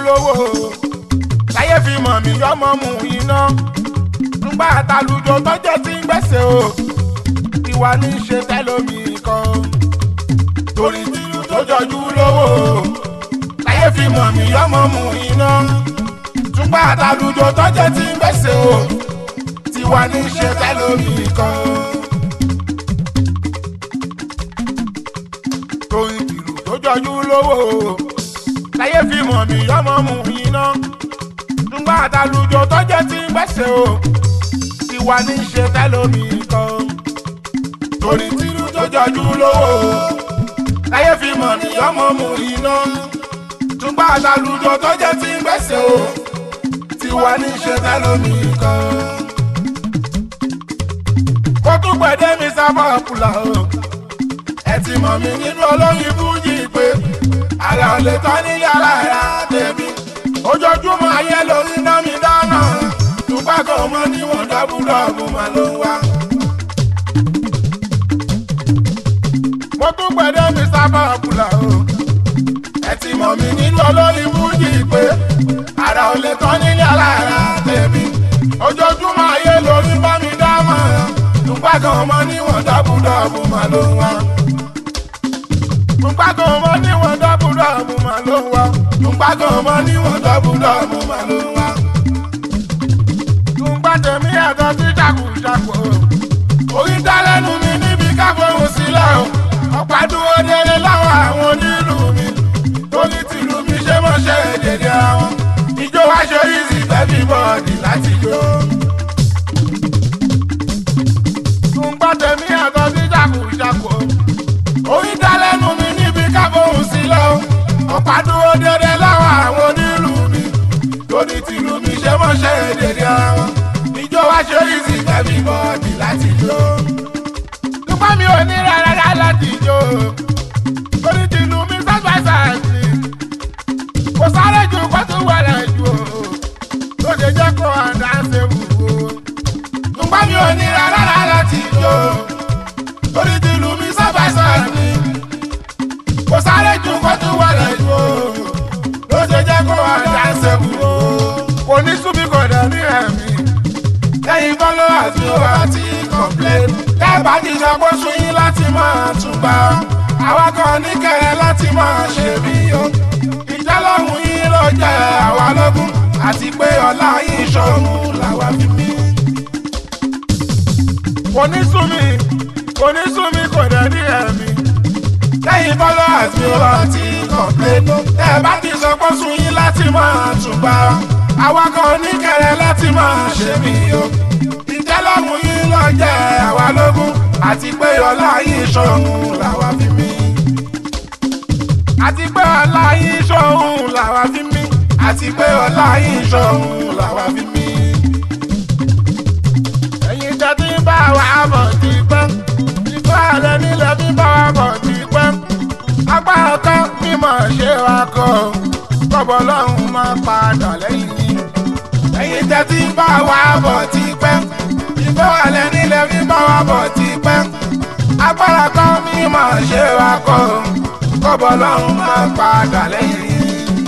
lówó láyé fi mọ̀ mí yọmọ mú iná ńgbà àtàlùjọ tọ́jọ́ tí ń gbẹ̀sẹ̀ o ìwà ní í ṣe tẹ́lómi kan torí tìlù tó jọjú lówó láyé fi mọ̀ mí yọmọ mú iná ńgbà àtàlùjọ tọ́jọ́ tí ń gbẹ̀sẹ̀ o tiwa ní í ṣe tẹ́lómi kan. torí tìlù tó jọjú lówó láyé fi mọ̀ mí yọmọ mú iná ńgbà àtàlùjọ tọ́jọ́ tí ń gbẹ̀sẹ̀ o tiwa ní í ṣe tẹ́lómi kan torí tìlú tó jọjú lówó láyé fi mọ̀ ní ọmọ mú iná túnbà àtàlùjọ tó jẹ́ tí ń gbẹ̀sẹ̀ o tiwa ní í ṣe tẹ́lómi kan. kó tún gbẹ̀dẹ́ mi sábà kùlà o ẹ ti mọ̀ mí nínú olóyin bújì pé àrà ò lè tán ní yàrá ẹ̀rá tèmi ojoojúmọ́ ayé lórí náà mi dáná túnbà kan mọ́ níwọ̀n dábúdọ̀bù máa ló ń wá. mo tún gbẹ̀dẹ́ mi sábà kùlà o. ẹ ti mọ̀ mí nínú olórí bújì pé àrà ò lè tán nílé alára tèmi. ojoojúmọ́ ayé lórí bá mi dá mọ̀ nígbà kan mọ́ níwọ̀n dábúdọ̀bù mà ló ń wá. nígbà kan mọ́ níwọ̀n dábúdọ̀bù mà ló ń wá. nígbà kan mọ́ níwọ̀n dábúdọ̀bù mà ló ń wá. nígbà tèmi ẹ̀tọ́ sí ṣàkùṣàkù orí dá lẹ́nu mi níbi káfọ́hùn sílẹ̀ o ọ̀pá dúró délé láwọn àwọn onílù mi torí tìlù mi ṣe mọ̀ ṣe èdèdè àwọn ìjó wa ṣe easy baby body láti jó. tùǹgbà tèmi àtọ́ sí ṣàkùṣàkù orí dá lẹ́nu mi níbi káfọ́hùn sílẹ̀ o ọ̀pá dúró délé láwọn àwọn onílù mi torí tìlù mi ṣe mọ̀ ṣe èdèdè àwọn ìjó wa ṣe easy baby body láti jó dúpẹ́ mi ò ní rárá láti jó orí ti lu mi sọ́gbà sáàsì kò sáré ju kó tún wẹ̀rẹ̀ ju o ló ṣe jẹ́ kó àdá ṣe wù o dúpẹ́ mi ò ní rárá láti jó orí ti lu mi sọ́gbà sáàsì kò sáré ju kó tún wẹ̀rẹ̀ ju o ló ṣe jẹ́ kó àdá ṣe wù o kò ní súnmi kò dẹ̀ ní ẹ̀mí lẹ́yìn bọ́lọ́ àti òwò àti kọ̀pléènì tẹ́ẹ̀bá ti sọ pé sún yín láti máa túbà àwa kan ní kẹrẹ láti máa ṣe bí o ìjọlọ́hún yín ló jẹ́ àwa lógún àti pé ọlá yín ṣọ̀run làwa fi mí. kò ní sún mi kò ní sún mi kò dẹ̀ ní ẹ̀mí lẹ́yìn bọ́lọ́ àti òwò àti kọ̀pléènì tẹ́ẹ̀bá ti sọ pé sún yín láti máa túbà àwa kan ní kẹrẹ láti máa ṣe bí o ìjẹ́lọ́hún yín lọ jẹ́ àwa lógún àti pé ọlá yín ṣọ̀hún làwa fi mí. àti pé ọlá yín ṣọ̀hún làwa fi mí. àti pé ọlá yín ṣọ̀hún làwa fi mí. ẹ̀yin tẹ́ tí ń bá wa bọ̀ ti pẹ́. ìfọ́ àlẹ́ nílẹ̀ bí bá wa bọ̀ ti pẹ́. apá ọkọ mímọ̀ ṣe wa kọ́ kọ́bọ̀ lọ́hùn máa padà lẹ́yìn yín. ẹ̀yin tẹ́ tí ń bá wa bọ̀ ti pẹ́ ìfẹ́ wà lẹ́ni lẹ́bí bá wa bọ̀ ti pẹ́. agbára kan mi máa ṣe wa kọ́ kọ́bọ̀ lọ́hùn máa padà lẹ́yìn yìí.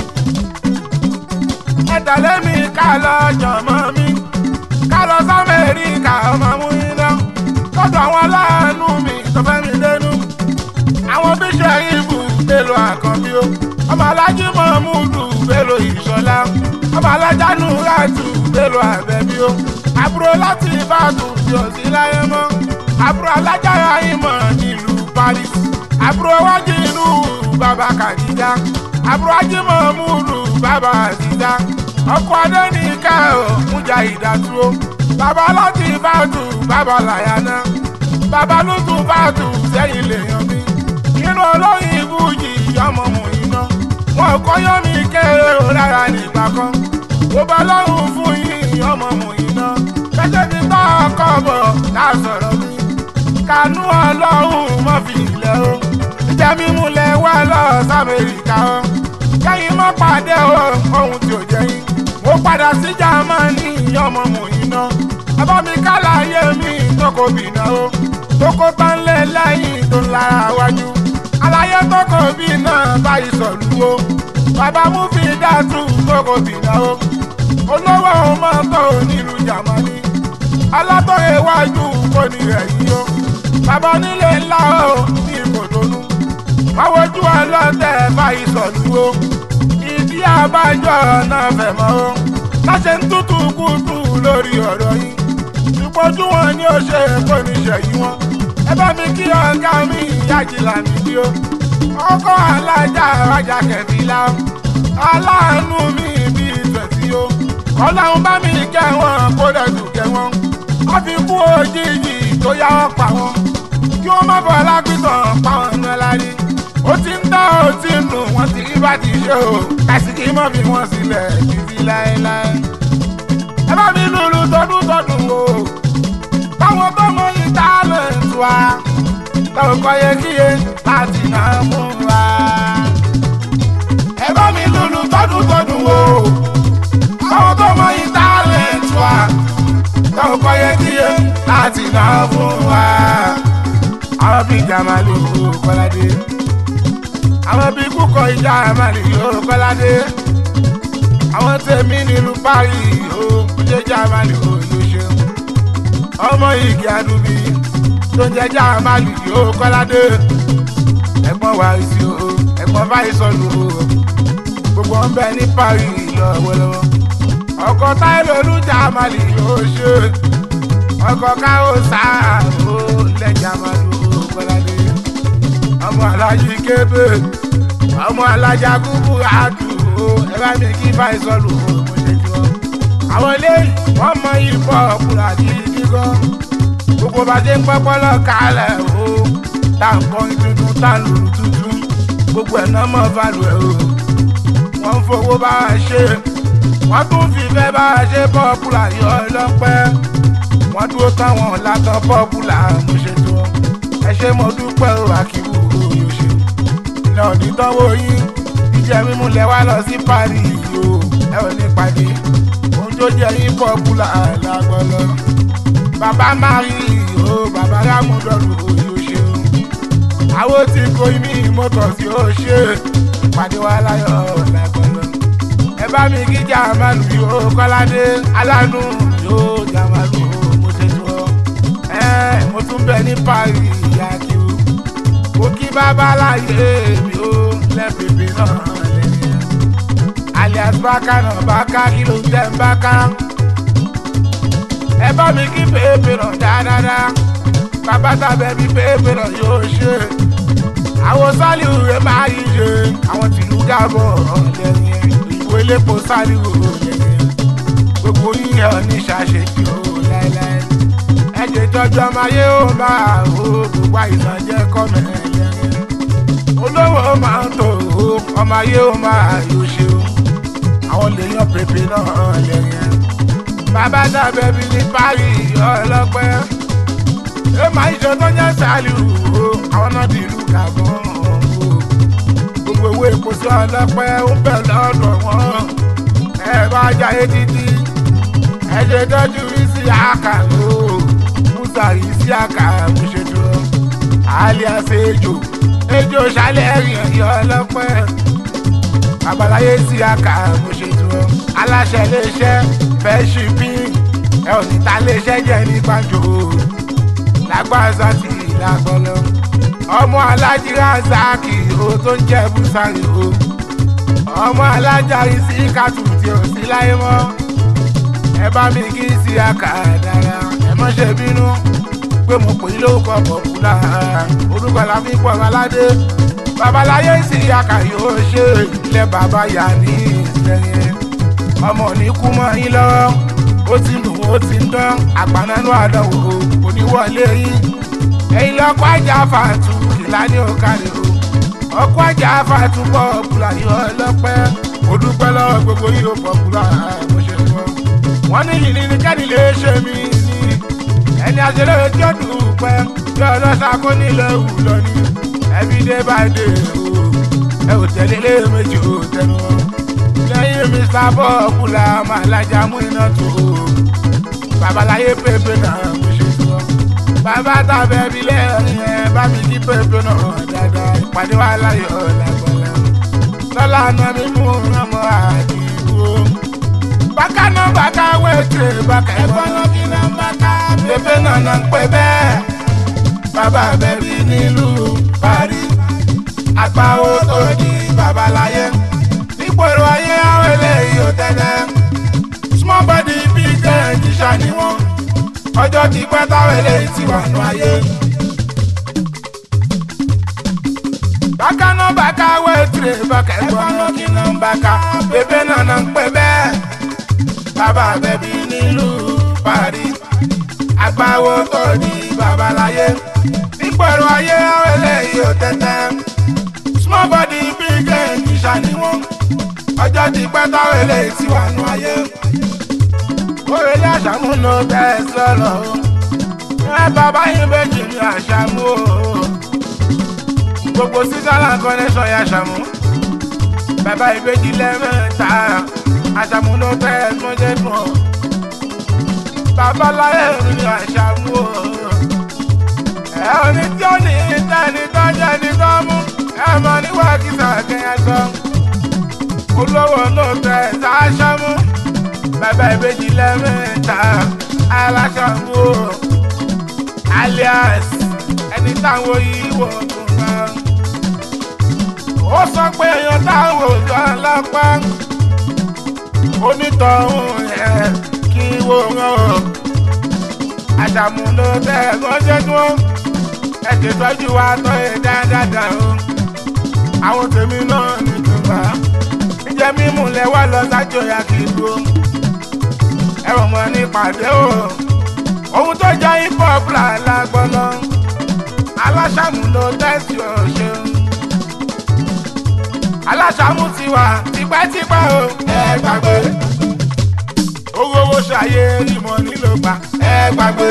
ẹ tẹ̀lé mi ká lọ jọ̀mọ́ mi ká lọ sọ́mẹ́ríkà ọmọ mú iná lọ́dọ̀ àwọn aláàánú mi tó fẹ́ mi dénú. àwọn bíṣọ̀ ìbù bèlò àkànbí o ọmọ alájí mọ̀múdù bèlò ìṣọ̀lá ọmọ alájánú ràtù bèlò àbẹ̀bí o àbúrò láti ìbàdàn tí ò sí láyé mọ́ àbúrò alájára ìmọ̀ nílùú Paris àbúrò wájú inú bàbá Kàdíjà àbúrò ajímọ̀ múlù bàbá àdìjà ọkọ̀ adẹ́nìkà ò mújà ìdádúró bàbá láti ìbàdàn bàbá làyànà bàbá lùtù bàdàn sẹ́yìn lèèyàn mi inú olóyin ibùjì ọmọ mòyìnà wọn kọ́ yọ́ mi kéré o rárá nígbà kan ó bá lọ́rùn fún yín ọmọ mòyìnà kẹ́kẹ́ ti tọ́ ọkọ̀ bọ̀ ká sọ̀rọ̀ mi kanú ọlọ́run mọ́ fi ilẹ̀ o ìjẹ́ mímú lẹ wá lọ sàmẹ́ríkà o kẹ́yìn mọ́ pàdé o ohun tí ò jẹ́ yín mo padà sí Jámánì ọmọ mòyìnà bàbá mi kálàyé mi tó kò bìnà o tó kó tán lé lẹ́yìn tó ń lára wájú àlàyé tó kò bí náà báyìí sọ̀lú o bàbá mú fi dàtú kókò bìdáwó olówó mọ́tò nílùú jamani alátọ̀rẹ́ iwájú kò ní rẹ̀ yí o bàbá onílé ńlá o ní ìkòtònú máwojú ọlọ́tẹ̀ báyìí sọ̀lú o ìdí àbájọ náà fẹ̀ mọ́ o láṣẹ ń tútù kútù lórí ọ̀rọ̀ yìí ìpọ́jú wọn ni ó ṣe kó ní ṣẹ̀yí wọn ẹ bá mi kí ọ̀gá mi yájìlá níbí o ọkọ̀ alájà rajà kẹ̀fìlà aláàánú mi bíi tẹ̀sí o ọlọ́run bá mi kẹ́ wọn kó dẹ̀dù kẹ́ wọn wọ́n fi kú òjijì tó yá wọn pa wọn kí wọ́n má bọ̀ lágbìtàn pa wọn náà lárí ó ti ń dá ó ti ń nù wọ́n ti rí bá ti ṣe o kàsìkì mọ́ fi wọ́n sílẹ̀ títí láéláé ẹ bá mi lùlù tọdún tọdún o báwọn tó mọ ní tálẹ̀ǹtì wa táwọn kọ́ yẹ kíyè láti náà mú wa ẹ bá mi lùlù tọdún tọdún o báwọn tó mọ ní tálẹ̀ǹtì wa táwọn kọ́ yẹ kíyè láti náà mú wa àwọn bíi jamalu kọ́ládé àwọn bíi kúkọ ìjà àmàlì yóò kọ́ládé àwọn tèmi nílùú paris ó kújẹ́ jamalu yóò ṣeun ọmọ igi adubi tó ń jẹjẹ àmàlì yóò kọ́ládé ẹ̀gbọ́n wa sí o ẹ̀gbọ́n báyìí sọnù o gbogbo wọn bẹ ní paris lọ́wọ́lọ́wọ́ ọkọ táìlì olùjà àmàlì yóò ṣe ọkọ káwọ sáà ó lẹ́jà àmàlì ó kọ́ládé ọmọ alájí kébé ọmọ alájà kúkú àdùn ó ẹ bá mi kí báyìí sọnù o mo ṣe jù ọ àwọn eléyìí wọ́n mọ ìbọn ọkùnrin àti ìdígọ́ gbogbo bá ṣe ń pọ́pọ́lọ́ kalẹ̀ o tá à ń kọrin tuntun tá à ń lùlù tuntun gbogbo ẹ̀ náà mọ̀ fàlù ẹ̀ o wọ́n ń fowó bá a ṣe wọ́n tún fìfẹ́ bá a ṣe pọ́pùlà yọ ọlọ́pẹ́ wọ́n dúró táwọn látọ̀ pọ́pùlà mo ṣe tó ẹ ṣe mo dúpẹ́ o àkíwò yóò ṣe iná onítọ́wọ́ yín jíjẹ mímú lẹ wá lọ sí paris o ẹ ò ní pàdé ohun tó jẹ yín pọ́pùlà lágbọ́lọ́ bàbá mari o bàbá rámúdọ́lù yóò ṣe o àwọn tí kò ní mọ́tò sí ó ṣe pàdé wa láyọ̀ lágbọ́lọ́ ẹ bá mi kí jàmálù yóò kọ́ládé alánú yóò jàmálù mo ṣe tó ẹ mo tún bẹ ní paris yakiu mo kí bàbá láyé mi ó lẹ́bìbì náà lẹ́yìn alias bákà náà bákà kí ló ń tẹ́ ń bákà ẹ bá mi kí pépé náà dáadáa bàbá tàbẹ́ bí pépé náà yóò ṣe àwọn sálíù rẹ̀ máa yí ṣe àwọn tìlú gábọ̀ lẹ́yìn ìwé lépo sálíù lẹ́yìn gbogbo yíyan ní ṣàṣetì ó láéláé ẹ̀jẹ̀ tọ́jú ọmọ ayé ó máa ó gbogbo àìsàn jẹ́ kọ́mẹ̀ lẹ́yìn olówó máa ń tò ó ọmọ ayé ó máa yóò ṣe ó àwọn lèèyàn pépé náà lẹ́yìn bàbá dàbẹ̀ bí ní paris ọlọ́pẹ́ ẹ máa ń ṣe tó ń yẹ sálíù ó àwọn náà dìlú gàbọ̀n ó gbogbo owó epo sí ọlọ́pẹ́ ó bẹ̀ lọ́dọ̀ wọn ẹ bá jayé títí ẹ ṣe tọ́jú sí àkà ó musa yìí sí àkà mo ṣe dúró alias ejò ejò ṣálẹ̀ rìn ẹ̀yọ́ ọlọ́pẹ́ babaláyé sí àkà mo ṣe dúró aláṣẹ iléeṣẹ́ fẹ́ ṣì pín ẹ ò ní ta iléeṣẹ́ jẹ́ ní gbàǹjo lágbàzá ti lágbọ́lọ́ ọmọ alájí razaki o tó ń jẹ́ bùsàrì o ọmọ alájà isi kàtù tí ò sí láyé mọ́ ẹ bá mi kí sí àkàdára ẹ mọ́ ṣe bínú pé mo pè é lórúkọ pọ̀pùlà orúkọ la fi pọ̀ aládé babaláyé sí àkà yóò ṣe ilé bàbá yà ní ìsẹ̀yìn ọmọ ní kú mọ́ yín lọ́wọ́ ó ti nù ó ti ń dán àgbànánú àdánwò kò ní wọlé yín ẹ̀yin lọ́kọ́ ajá fàtú kìlá ní òkàlè o ọkọ̀ ajá fàtú pọ̀ bùlà yọ ọlọ́pẹ́ mo dúpẹ́ lọ́wọ́ gbogbo yìí ó pọ̀ bùlà mo ṣe fọ́ wọ́n ní yìí ní kẹ́ni lè ṣe mí ní ẹni àṣẹlẹ̀ tí ó dùpẹ́ tí ọlọ́sà kó nílẹ̀ wù lọ ní everyday by day o ẹ ò tẹ̀lé lé méjì ò tẹnu wọn lẹ́yìn mr bọ́ọ̀kùlà màlájà mú iná tó o babaláyé pépé náà mo ṣe fọ́ bàbá tàbẹ̀ bí lẹ́yìn ẹ̀ bá mi kí pépé náà dáadáa ìpàdé wa láyọ̀ lágbọ́lá lọ́la náà mi mú ọmọ àdìgbò. bákà náà bákà wẹ́ẹ̀tì bákà ẹ̀gbọ́n náà kí náà bákà bébé náà náà ń pẹ́ bẹ́ẹ̀. bàbá bẹ̀rì nílùú parí àgbà ó tó di babaláyé nígboro ayé àwọn eléyìí ò tẹ́lẹ̀ small body big end ṣàní wọn ọjọ́ ti pẹ́ táwọn eléyìí ti wà nù ayé. bákà náà bákà wẹ́ẹ̀tìrì bákà ẹ̀gbọ́n náà kí náà ń bákà bébé náà náà ń pẹ́ bẹ́ẹ̀ bàbá bẹ̀bí nílùú parí àgbà ó tó di babaláyé nígboro ayé àwọn eléyìí ò tẹ́tẹ́ small body big end ṣàní wọn ọjọ́ ti pẹ́ táwọn eléyìí ti wà nù ayé. Òrèlé àṣàmú ló bẹ́ẹ̀ sọ̀rọ̀ o. Ẹ bàbá yín méjì ní àṣàmú o. Gbogbo Switzerland connection yà àṣàmú. Bàbá ìbejì lẹ́mẹ̀ta. Àṣàmú ló bẹ́ẹ̀ mọ́jẹ́ dùn o. Bàbá láyé mi ní àṣàmú o. Ẹ ò ní tí ó ní ìtẹ́ni tó jẹ́ ní tó mú. Ẹ mọ níwá kìsà kẹ́yà sọ olówó ló tẹ sáṣámú bàbá ìbejì lẹ́mẹ̀ta aláṣàmú alias ẹni táwọn yìí wò tó bá. ó sọ pé èèyàn táwọn òjò alápá onítọ̀hún ẹ̀ kí wò rán o. àṣàmú ló tẹ ẹ̀gọ́jẹ́ dúró ẹ̀ ṣètọ́jú wa tọ́ ẹ̀ dáadáa o. àwọn tèmi náà ní tùbà jẹ mímú lẹ wá lọ sájò ya kì í dúró ẹrọ mọ ní pàdé o ohun tó jẹ hip hop là lágbọnà aláṣàmúlò tẹsí ọṣẹ aláṣàmú ti wà tipẹ́tipẹ́ o ẹ gbàgbé owó owó ṣàyè ìmọ̀ nílò gbà ẹ gbàgbé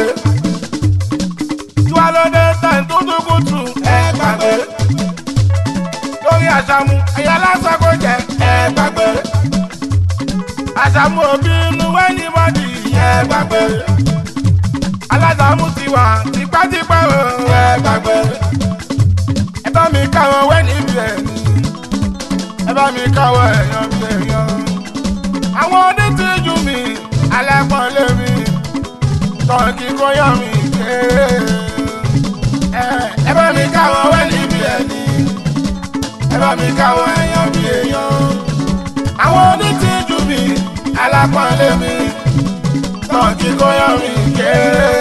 tiwa ló dé tẹ̀ tó tó kùtù ẹ gbàgbé lórí àṣàmú ẹ̀yà lásán kò jẹ́ ẹ gbàgbé. àṣàmú òbí inú wẹ́ẹ̀lì bọ́dì ẹ gbàgbé. alásàmú ti wà tipẹ́tipẹ́ o ẹ gbàgbé. ẹ bá mi káwọn wẹ́ẹ̀lì bí ẹni. ẹ bá mi káwọn èèyàn bí èèyàn. àwọn onítìjú mi alẹ́pọ̀lé mi tọ́kì kóyọ̀ mi kéré. ẹ bá mi káwọn wẹ́ẹ̀lì bí ẹni ẹ bá mi káwọ́ èèyàn bí èèyàn. àwọn onítìjú mi alápọ̀nlé mi náà kí kó yọ mí kéré.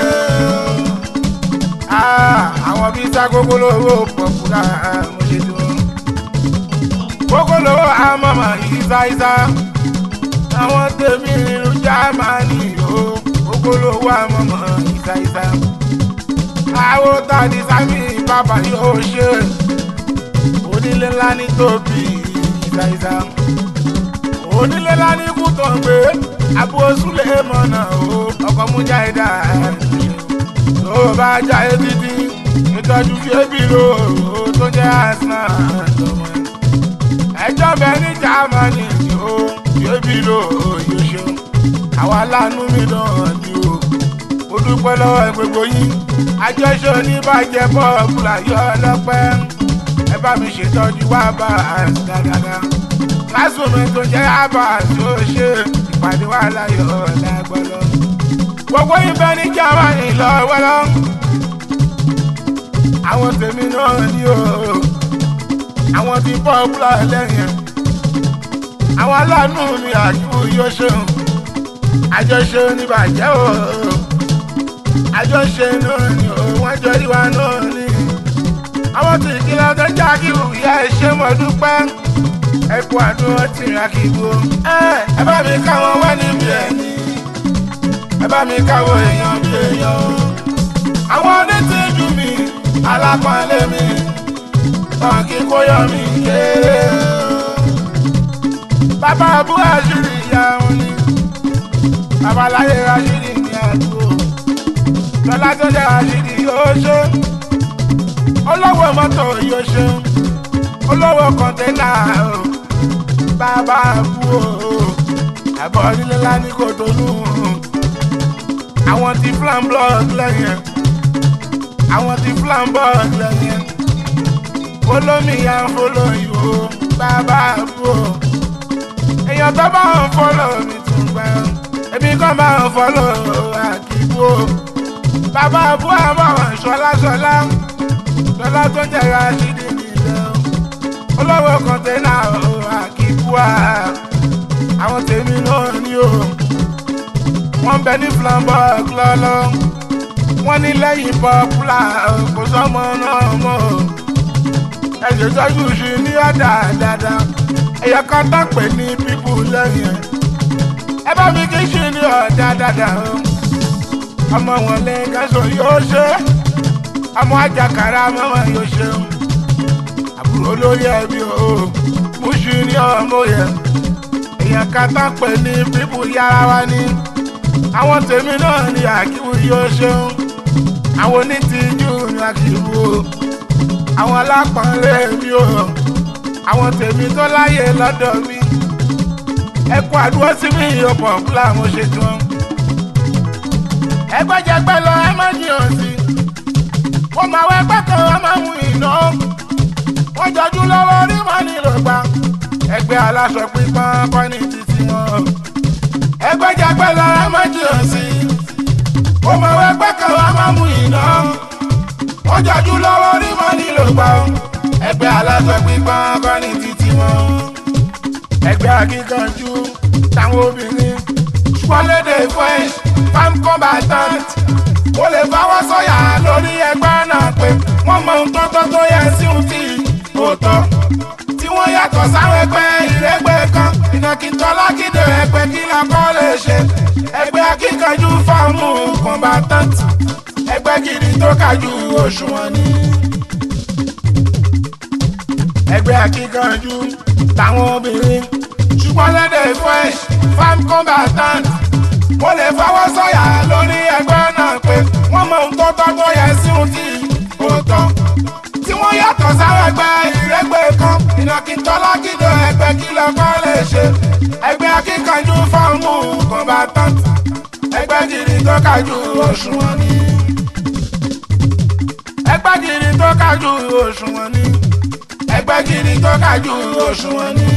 àwọn bíi sá gógólówó pọ̀pùlà mo ṣe dùn. gógólówó àmọ́mọ́ ìsáísá. àwọn tèmi ìlú jámánì o gógólówó àmọ́mọ́ ìsáísá. àwọn tàdí sámi bàbá yóò ṣe onílé ńlá ní tóbi ìdáìdá onílé ńlá ní kútọ̀ gbé àbúrò súlẹ̀ mọ̀nà o ọkọ̀ mú jáìdá tó bá jáde títí ìtọ́jú fíébì ló tó jẹ́ àìsàn àtọmọ ẹjọ́ bẹ ní jámánì ni ó fíébì ló yóò ṣe àwọn aláàánú mi náà ni o mo dúpẹ́ lọ́wọ́ gbogbo yín àjọṣe oníbàjẹ́ bọ́ọ̀bù láyọ̀ ọlọ́pẹ́ ẹ bá mi ṣètọ́jú wá bá a dáadáa. lásùnmí tó jẹ́ àbá tó ṣe ìpàdé wa láyọ̀ lágbọ́lọ́. gbogbo ibẹ̀ ní jámánì lọ́wọ́lọ́. àwọn tèmi náà ní o àwọn tí pọ́pùlà lẹ́yìn. àwọn aláàánú mi àjùwò yóò ṣeun. àjọṣe oníbàjẹ́ o àjọṣe náà ni o wọ́n jọ ìwà náà ní àwọn tí ìkìlọ̀ tó já kí ìyá ẹ ṣe mọ̀ dúpẹ́ ẹ kú àdúró tì rà kí gbó. ẹ bá mi káwọn wá níbi ẹni ẹ bá mi káwọn èèyàn bí èèyàn. àwọn onítìjú mi alápọ̀nlé mi tàn kí kó yọ mí kéré. bàbá àbúrò àṣírí ìyá wọn ni babaláyé àṣírí ní àdúgbò lọ́lá tó jẹ́ àṣírí yóò ṣe olówó mọ́tò yóò ṣe olówó kọ̀ńténà o bàbá kú o àbọ̀ nílé ńlá ní kòtónú àwọn ti flam blog lẹ́yìn àwọn ti flam blog lẹ́yìn follow me and follow you o bàbá àbúrò èèyàn tó bá ń follow mi tún gbà èmi kan bá ń follow àkìbò bàbá àbúrò àbọ̀wọ̀n ṣọlá ṣọlá ṣọlá tó jẹ̀ra ṣídì nílẹ̀ o olówó kọ̀ńténà o àkìbò à àwọn tèmi náà ní o wọ́n ń bẹ ní flamboy lọ́lọ́ wọ́n ní lẹ́yìn pọ́pùlà kò sọ́mọ náà mọ́ o ẹ̀jẹ̀ tọ́jú sí ní ọ̀dà dáadáa ẹ̀yẹ kan tó pè ní pípù lẹ́yìn ẹ̀ ẹ bá mi kí sí ní ọ̀dà dáadáa o ọmọ wọn lè gẹ́sọ̀ yóò ṣe ọmọ ajakara ọmọ wọn yóò ṣe o àbúrò lórí ẹbí o mú sí ní ọmọ yẹn èèyàn kan tó pè ní pípù yára wa ní àwọn tèmi náà ní àkíwú yóò ṣeun àwọn onítìjú ní àkíwú o àwọn alápọ̀nlé mi o àwọn tèmi tó láyè lọ́dọ̀ mi ẹ kú àdúró sí mi ìyọ̀pọ̀ fúlà mo ṣe tán ẹgbẹ́jẹgbẹ́ lọ ẹ má jiyàn sí wọ́n máa wọ ẹgbẹ́ kan wọ́n máa mú iná wọ́n jọjú lọ́wọ́ rí mọ́ nílò gbà ẹgbẹ́ aláṣọ pípọ́n kọ́ ní títí wọn ẹgbẹ́jẹgbẹ́ lọ ẹ má jiyàn sí wọ́n máa wọ ẹgbẹ́ kan wọ́n máa mú iná wọ́n jọjú lọ́wọ́ rí mọ́ nílò gbà ẹgbẹ́ aláṣọ pípọ́n kọ́ ní títí wọn ẹgbẹ́ akíkanjú táwọn obìnrin wọlédè french farm combatant ó lè fọwọ́ sọ̀yà lórí ẹgbẹ́ náà pé wọ́n mọ ohun tó tó tó yẹ sí ohun tí kò tọ́ tí wọ́n yàtọ̀ sáwọn ẹgbẹ́ ìrẹ́gbẹ́ kan ìnàkìtọ́ lákìdè ẹgbẹ́ kí la kọ́ lè ṣe ẹgbẹ́ akíkanjú fọ́ọ̀mù combatant ẹgbẹ́ gidi tó kájú òṣùwọ̀n ni ẹgbẹ́ akíkanjú táwọn obìnrin ṣùgbọ́n lédè french farm combatant mo lè fọwọ́ sọ̀yà lórí ẹgbẹ́ náà pé wọ́n mọ ohun tó tọ́ tó yẹ sí ohun tí kò tọ́ tí wọ́n yàtọ̀ sáwọn ẹgbẹ́ ìrẹ́gbẹ́ kan ìnàkìtọ́ lákìdọ̀ ẹgbẹ́ kí lọ́kọ́ lè ṣe ẹgbẹ́ akíkanjú fọ́ọ̀mù combatant ẹgbẹ́ gidi tó kájú òṣùwọ̀n ni ẹgbẹ́ gidi tó kájú òṣùwọ̀n ni ẹgbẹ́ gidi tó kájú òṣùwọ̀n ni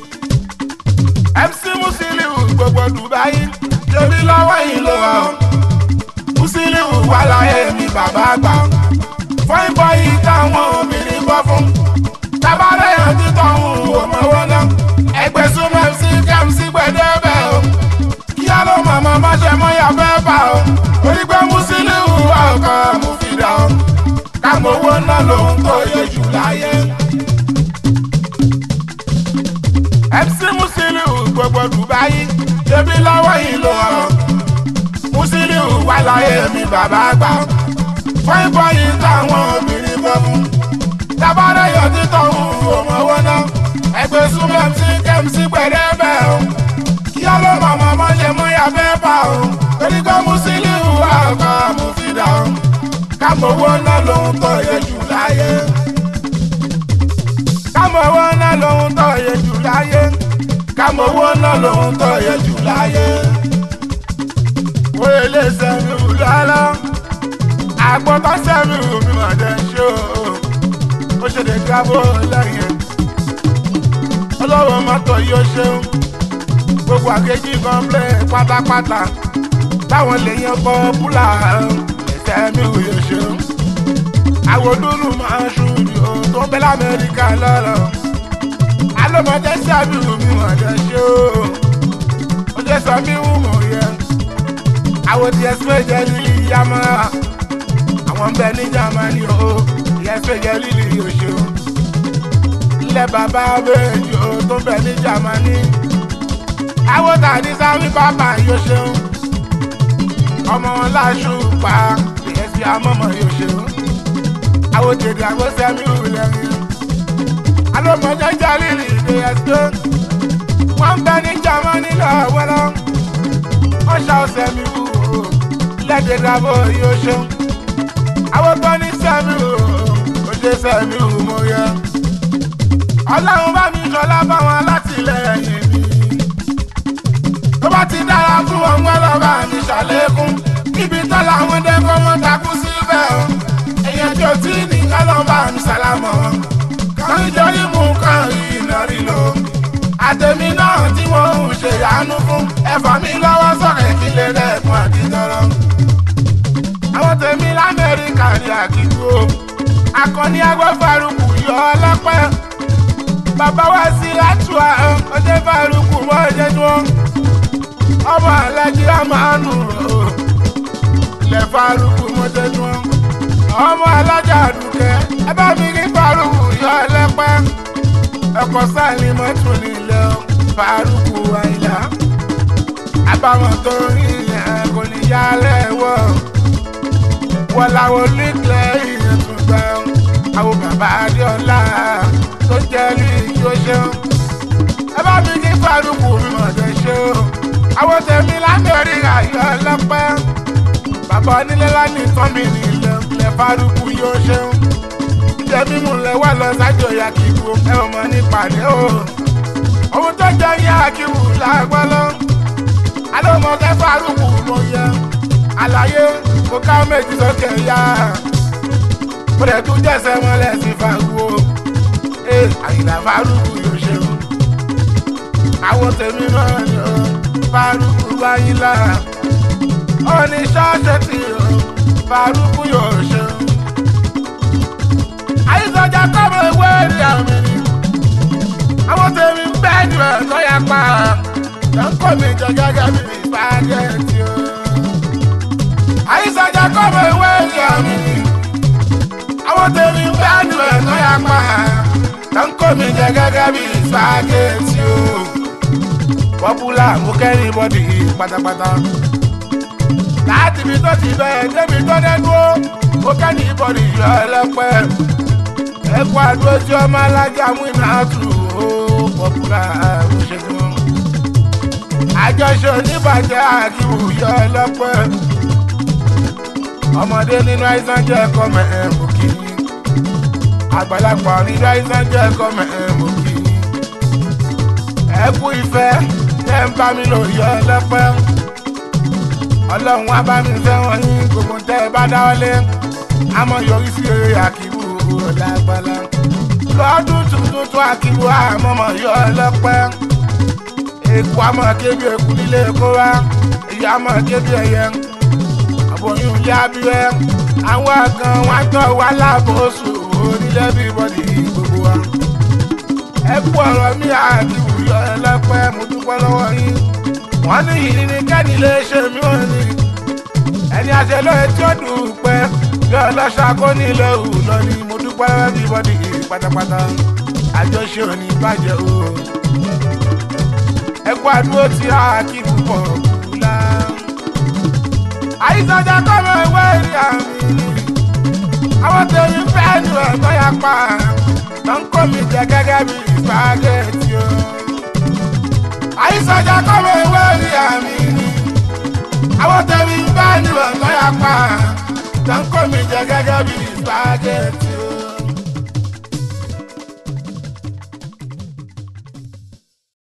mc musiliu gbogbo dubai torí lọ́wọ́ yìí ló wà ó musiliu wà láyé mi bàbá àgbà fún ìbọn yìí táwọn obìnrin bọ́ fún tabalẹ̀ yẹn títọ́ òun ò mọ̀wọ́ náà ẹgbẹ́ súnmọ́ mc kmc gbẹ̀dẹ́ bẹ́ẹ̀ o kí á ló mọ̀mọ́ má ṣe mọ́ ya bẹ́ẹ̀ bá o orí pé musiliu wà ọkọ̀ mú fi dà o káàmù owó náà lòun tó yẹ jù láyé. mc musiliu gbogbo dubai ṣebí lọ́wọ́ yìí ló hàn musiliu wà láyé mi bàbá àgbà fún ìbọn yìí táwọn obìnrin bọ́ fún tábàárẹ̀ yọ títọ̀ òun owó náà ẹgbẹ́ súnmọ́ mc kmc pẹ̀lẹ́ bẹ́ẹ̀ o kí á ló mọ̀mọ́ mọ́ ṣe mú ya bẹ́ẹ̀ bá o torí pé musiliu wà ọkọ̀ àmúfidà o káàmù owó náà lòun tó yẹ jù láyé káàmù owó náà lòun tó yẹ jù láyé káàmù owó náà lòun tó yẹ jù láyé. Wọ́n lè sẹ́mi wù lọ́lọ́. Àgbọ̀tọ̀ sẹ́mi wù mí mà jẹ́ ṣó. Ó ṣe lè gábó lẹ́yìn. Ọlọ́wọ́ mọ́tò yóò ṣeun. Gbogbo àkejì kan plé pátápátá. Táwọn lè yan bọ́ búlà sẹ́mi wù yóò ṣeun. Àwọn dúró máa ń ṣùdì tó bẹ́ l'Amẹ́ríkà lọ́rọ̀ alọ́mọdé sábì wù mí wọ́n jẹ́ ṣó o jẹ́ sọ mí wù mọ̀ yẹ àwọn tí ẹsẹ̀ méje lílì yamọ́ àwọn bẹ ní jamani o ìyẹsẹ̀ méje lílì yóò ṣó ilẹ̀ bàbá méjì o tó bẹ ní jamani àwọn tàdí sábì bàbá yóò ṣó ọmọ wọn láṣù pa ìyẹsẹ̀ amọ́mọ́ yóò ṣó àwọn tètè àgbọ̀sẹ̀ mi wù lẹ́yìn alọ́mọdé jalili ìdè ẹ̀sọ́ wọ́n ń bẹ ní jamani lọ́wọ́lọ́ wọ́n ṣá ọ̀sẹ̀ mi wù ó lẹ́dẹ̀ dàbọ̀ yóò ṣeun àwọn tó ní sẹ́mi wù ó ṣe sẹ́mi wù mo yẹ ọlọ́run bá mi ṣọlá báwọn alátìlẹyìn mi tó bá ti dára fún wọn wọn lọ bá mi ṣàlékún níbi tó làwọn dẹ́kọ́ wọn takú síbẹ̀ o èèyàn tí ò tí ní kọ́ lọ́ bá mi ṣàlámọ̀ wọn nítorí mú kan ìnárí lò. àtẹ̀mí náà tí wọ́n ń ṣe àánú fún ẹ̀fọ́ mi lọ́wọ́ sọ̀rọ̀ ìdílé rẹ̀ fún àdìtọ́rọ́. àwọn tèmi lamẹ́ríkà ní àkíkú o akọni agbófarukù yọ ọlọ́pẹ́ bàbá wa sí àtúwà ọdẹ farukù wọ́ọ̀dẹ́ dún ọmọ alájí àmàánù ilẹ̀ farukù mọ́tẹ́ dún ọmọ alájà àdùkẹ́ ẹ bá mi kí farukù yọ ọlọ́pẹ́ ẹ̀kọ́ sáàlì mọ́tò nílẹ̀ farukù àyìnlá àbámọ̀ tó rí ìyẹn kò ní yálẹ̀ wọ̀ wọ́n làwọn oníkẹ́ ìyẹn tún gbà àwọn bàbá adéọlá tó jẹ́ ní ìjọ ṣeun ẹ bá mi kí farukù mi mọ̀ ṣe ṣe o àwọn tèmi lamẹ́ríkà yọ ọlọ́pẹ́ bàbá onílé lánìí tán mi nílẹ̀ ilẹ̀ farukù yóò ṣeun jíjẹ mímú lẹ wà lọ sájò ya kí ibu ẹ ò mọ nípàdé o ohun tó jẹ yá akíwù lágbọ́lọ́ alómọkẹ́ farukù ló yẹ àlàyé kò ká méjì sókè yá mo lè tún jẹ́sẹ̀ mọ́lẹ̀ sí fagbó ee àyìnlá farukù yóò ṣeun àwọn tèmi náà ni ó farukù báyìlá ó ní ṣọ́ọ̀ṣì tí ó farukù yóò ṣeun àyíṣọjà kọ́mọ ìwé rí àmì ni àwọn tèmi ń bẹ́ẹ̀ jù ẹ̀ lọ́yà pa lọ́kọ̀ mi jẹ gẹ́gẹ́ bí ìfàgẹ́tì o. àyíṣọjà kọ́mọ ìwé rí àmì ni àwọn tèmi ń bẹ́ẹ̀ jù ẹ̀ lọ́yà pa lọ́kọ̀ mi jẹ gẹ́gẹ́ bí ìfàgẹ́tì o. pọ́pùlà mú kẹ́rin bọ́dì pátápátá láti ibi tó ti bẹ̀rẹ̀ débi tó dẹ́nu ó mo kẹ́rin bọ́dì yọ ẹlẹ́pẹ́ ẹkọ àdúró tí ọmọ alájà mú iná tù ó pọpùlà àmúṣẹgun àjọṣe oníbàjẹ́ àkíwò yọ ọlọ́pẹ́ ọmọdé nínú àìsàn jẹ́ ẹ̀kọ́ mẹ́ẹ̀mù kì í àgbàlagbà nínú àìsàn jẹ́ ẹ̀kọ́ mẹ́ẹ̀mù kì í ẹkú ìfẹ́ tẹ́ ń bá mi lò yọ ọlọ́pẹ́ ọlọ́run wá bá mi fẹ́ràn yín gbogbo tẹ́ ẹ bá dáwọ́lé àmọ́ yọrí sí eré àkíwò lágbàlá lọ́dún tuntun tún àkíwò àmọ́mọ́ yọ ọlọ́pẹ́ èkó àmọ́ kébi èkú nílé kó wá èyí àmọ́ kébi ẹ̀yẹ àbòyún ilé abíwẹ́ àwọn àgàn wọn tọ́ wá lábòsù onílẹ̀ bí bọ́dì gbogbo wa ẹ kú ọ̀rọ̀ mi àkíwò yọ ọlọ́pẹ́ mo dúpẹ́ lọ́wọ́ yín wọ́n ní ìrìn ní kẹ́ni lè ṣe mí ò ní ẹni àṣẹ lóye tí ó dùn pẹ́ bí ọlọ́ṣà kò ní ilé òun lọ ni mo dúpẹ́ everybody pátápátá àjọṣe òní bàjẹ́ o. ẹ kú àdúró tí a kí púpọ̀ kúlá. àyíṣàjà kọ́mọ ìwé ìrìn àmì àwọn tèmi fẹ́ nu ẹ̀tọ́ ya pa tó ń kó mi jẹ gẹ́gẹ́ bí spaghetti o. àyíṣàjà kọ́mọ ìwé ìrìn àmì àwọn tèmi fẹ́ nu ẹ̀tọ́ ya pa tó ń kó mi jẹ gẹ́gẹ́ bí spaghetti.